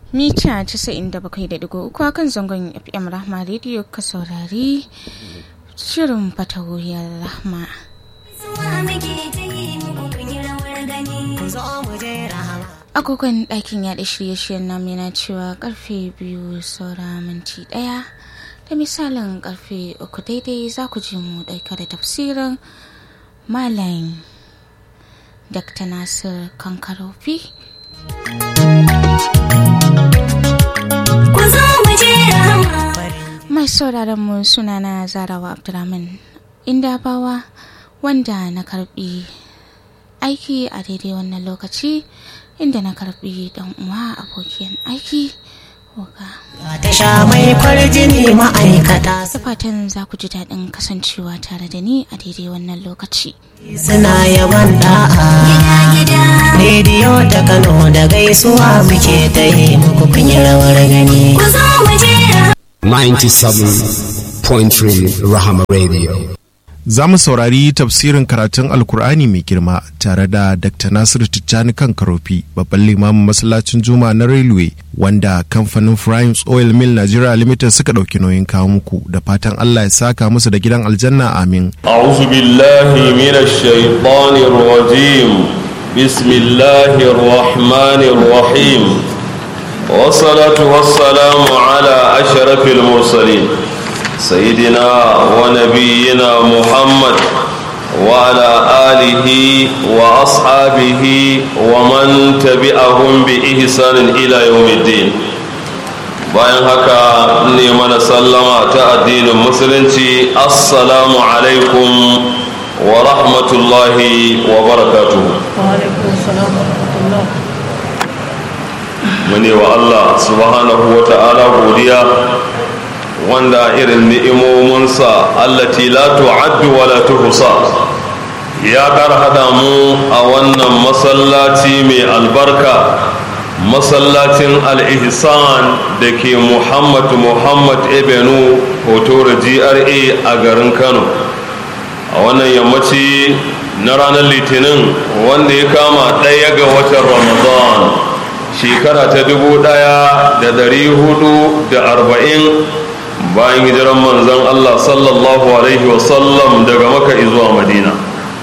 mita 97.3 kan zangon fm rahma radio ka saurari shirin fatawuyar rahma agogon ɗakin yaɗa shirye-shiryen namu yana cewa karfe biyu saura minti ɗaya da misalin karfe uku daidai za ku ji mu ɗauka da tafsirin malam dr nasir kankarofi mai sauraron mu sunana zarawa abdulrahman inda bawa wanda na karbi aiki a daidai wannan lokaci inda na karbi dan uwa abokin aiki ta sha mai kwarjini ma'aikata da fatan za ku ji daɗin kasancewa tare da ni a daidai wannan lokaci suna yaban da'a rediyo ta kano da gaisuwa muke ta yi muku kun yi rawar gani 97.3 Rahama Radio. Za mu saurari tafsirin karatun Alkur'ani mai girma tare da Dr. Nasiru Tijjani kan Karofi, babban limamin masallacin Juma na Railway, wanda kamfanin Primes Oil Mill Nigeria Limited suka ɗauki nauyin kawo muku da fatan Allah ya saka musu da gidan aljanna amin. أعوذ بالله من الشيطان الرجيم بسم الله الرحمن الرحيم والصلاة والسلام على أشرف المرسلين سيدنا ونبينا محمد وعلى آله وأصحابه ومن تبعهم بإحسان إلى يوم الدين bayan haka ne mana sallama ta addinin musulunci assalamu alaikum wa rahmatullahi wa barakatuhu mune wa Allah subhanahu wa ta'ala godiya wanda irin ni'imominsa allati la tu'addu wa la tuhsa ya kar hada mu a wannan masallaci mai albarka masallacin al-ihsan da ke muhammad muhammad ebenu hotora gra a garin kano a wannan yammaci na ranar litinin wanda ya kama ɗaya ga watan ramadan shekara ta dubu ɗaya da dari hudu da arba'in bayan hijiran manzon Allah sallallahu alaihi wasallam daga maka zuwa madina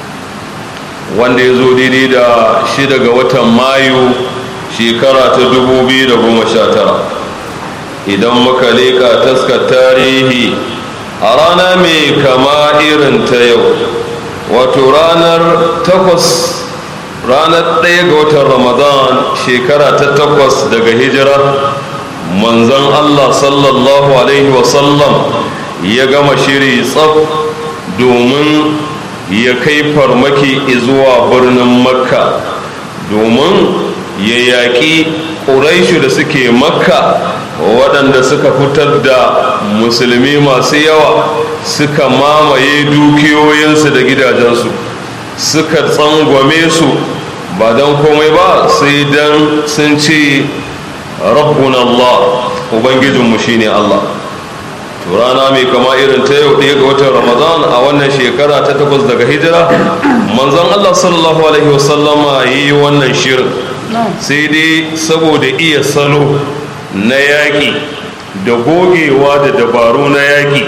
wanda ya zo daidai da shida ga watan mayu shekara ta dubu biyu da goma sha tara idan muka leƙa taskar tarihi a rana mai kama irin ta yau wato ranar takwas ranar ɗaya ga watan ramadan shekara ta takwas daga hijira manzon allah sallallahu alaihi wasallam ya gama shiri tsaf domin ya kai farmaki zuwa birnin makka domin ya yaƙi ƙuraishu da suke makka waɗanda suka fitar da musulmi masu yawa suka mamaye dukiyoyinsu da gidajensu suka tsangwame su ba don komai ba sai don sun ce rabbuna Allah ubangijinmu shine Allah to rana mai kama irin ta yau ɗaya ga watan ramadan a wannan shekara ta takwas daga hijira manzon Allah sallallahu alaihi wasallama yi wannan shirin sai dai saboda iya salo na yaƙi da gogewa da dabaru na yaƙi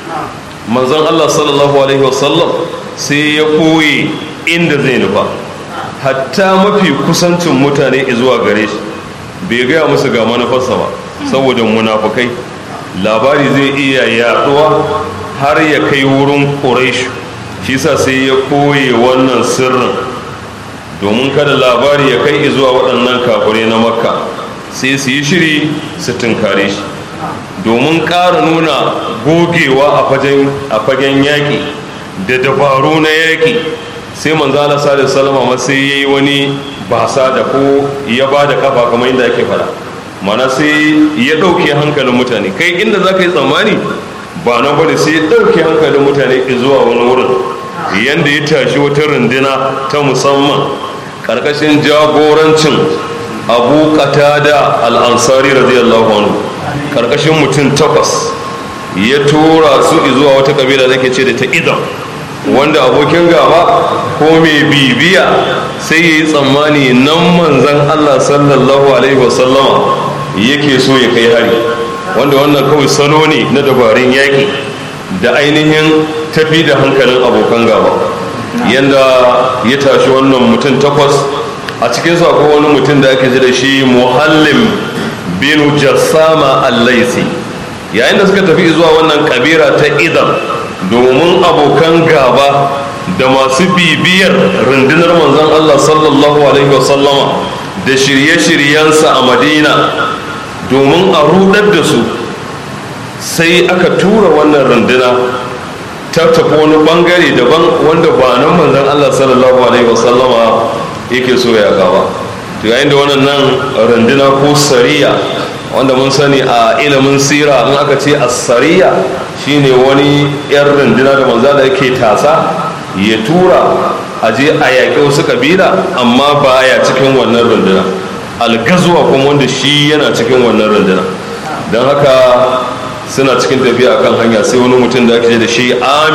manzon Allah sallallahu alaihi wasallam sai ya koyi inda zai nufa hatta mafi kusancin mutane zuwa gare shi bai gaya musu ga manufarsa ba saboda munafukai labari zai iya yaduwa har ya kai wurin ƙuraishu shi sa sai ya koye wannan sirrin domin kada labari ya kai zuwa waɗannan kafirai na makka sai su yi shiri su tunkare shi domin ƙara nuna gogewa a fagen yaƙi da dabaru na yaƙi sai manzana sallallahu salama ma sai ya yi wani basa da ko ya ba da kafa kamar inda ake fara mana sai ya ɗauke hankalin mutane kai inda za ka yi tsammani ba na bane sai ya ɗauke hankalin mutane zuwa wani wurin yadda ya tashi wata runduna ta musamman ƙarƙashin jagorancin abu da al'ansari radiyallahu anhu ƙarƙashin mutum takwas ya tura su zuwa wata ƙabila da ke ce da ta idan wanda abokin gaba ko mai bibiya sai ya yi tsammani nan manzan Allah sallallahu alaihi wasallama yake so ya kai hari wanda wannan kawai salo ne na dabarun yaƙi da ainihin tafi da hankalin abokan gaba yadda ya tashi wannan mutum takwas a cikin akwai wani mutum da ake ji da shi muhallim binu jassama allaisi yayin da suka tafi zuwa wannan kabira ta idan domin abokan gaba da masu bibiyar rundunar manzon Allah sallallahu alaihi wasallama da shirye-shiryensa a madina domin a rudar da su sai aka tura wannan runduna ta tafi wani bangare daban wanda ba nan manzon Allah sallallahu alaihi wasallama yake so ya gaba to yayin da wannan nan runduna ko sariya wanda mun sani a ilimin sira in aka ce as-sariya shine wani yan runduna da manzo da yake tasa ya tura a je a yaƙi wasu kabila amma ba ya cikin wannan runduna algazuwa kuma wanda shi yana cikin wannan runduna don haka suna cikin tafiya akan hanya sai wani mutum da ake da shi